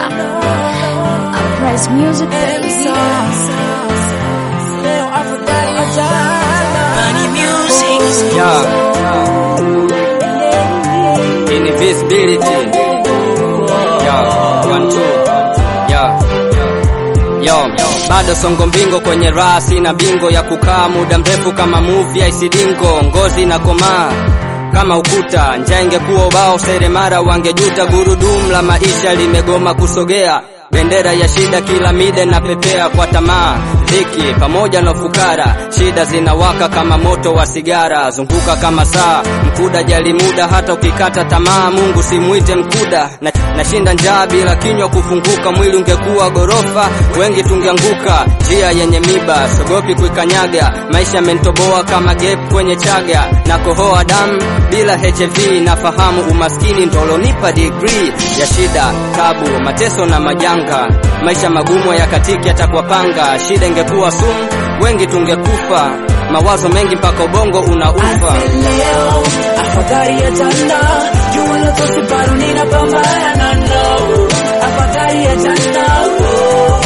Uprise music baby. Yeah. Invisibility. Yeah. One, two. Yeah. Yo, bado songo mbingo kwenye raha, sina bingo ya kukaa muda mrefu kama movie ya isidingo, ngozi na komaa kama ukuta, njaa ingekuwa ubao, seremara wangejuta, gurudumu la maisha limegoma kusogea, bendera ya shida kila mide na pepea kwa tamaa, dhiki pamoja na fukara, shida zinawaka kama moto wa sigara, zunguka kama saa, mkuda jali muda, hata ukikata tamaa, Mungu simwite mkuda, na nashinda njaa bila kinywa kufunguka, mwili ungekuwa gorofa, wengi tungeanguka, njia yenye miba, sogopi kuikanyaga, maisha mentoboa kama gap kwenye chaga, na kohoa damu bila HIV, nafahamu umaskini ndolonipa degree ya shida, tabu, mateso na majanga, maisha magumu ya katiki atakwapanga, shida ingekuwa sumu, wengi tungekufa, mawazo mengi mpaka ubongo unaufa. leo afadhali ya jana jua la tosi bado ninapambana no afadhali ya jana oh,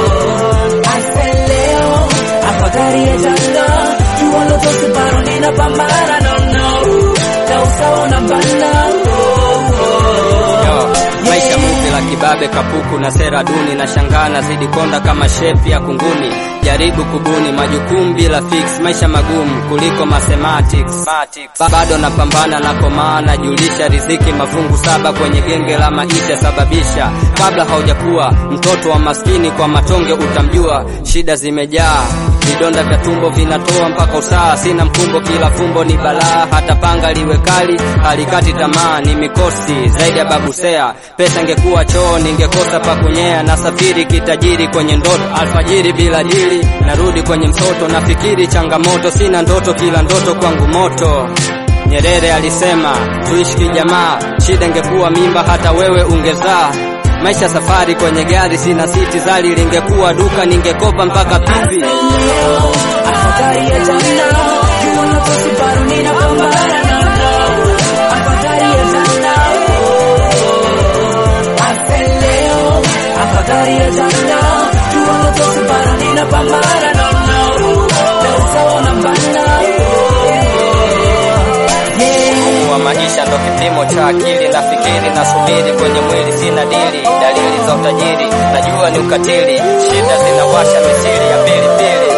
oh. I said leo afadhali ya jana jua la tosi bado ninapambana no no na usawa unabana oh, oh. Yo, maisha muvi la kibabe kapuku na sera duni na shangaa nazidi konda kama shepi ya kunguni jaribu kubuni majukumu bila fix maisha magumu kuliko mathematics Ba- bado napambana na komaa najulisha riziki mafungu saba kwenye genge la maisha sababisha kabla haujakuwa mtoto wa maskini kwa matonge utamjua shida zimejaa vidonda vya tumbo vinatoa mpaka usaa sina mkumbo kila fumbo ni balaa hata panga liwe kali halikati tamaa ni mikosi zaidi ya babusea pesa ingekuwa choo ningekosa pa kunyea nasafiri kitajiri kwenye ndoto alfajiri bila dili narudi kwenye msoto nafikiri changamoto sina ndoto kila ndoto kwangu moto Nyerere alisema tuishi kijamaa, shida ingekuwa mimba hata wewe ungezaa. Maisha safari kwenye gari, sina siti zali, lingekuwa duka ningekopa mpaka pipi. leo afadhali ya jana jua la tosi bado ninapambana no no afadhali ya jana oh, oh. I said leo afadhali ya jana jua la tosi bado ninapambana no no na usawa unabana oh, yeah wa maisha ndo kipimo cha akili, nafikiri nasubiri kwenye mwili, sina dili, dalili za utajiri, najua ni ukatili, shida zinawasha misiri ya pilipili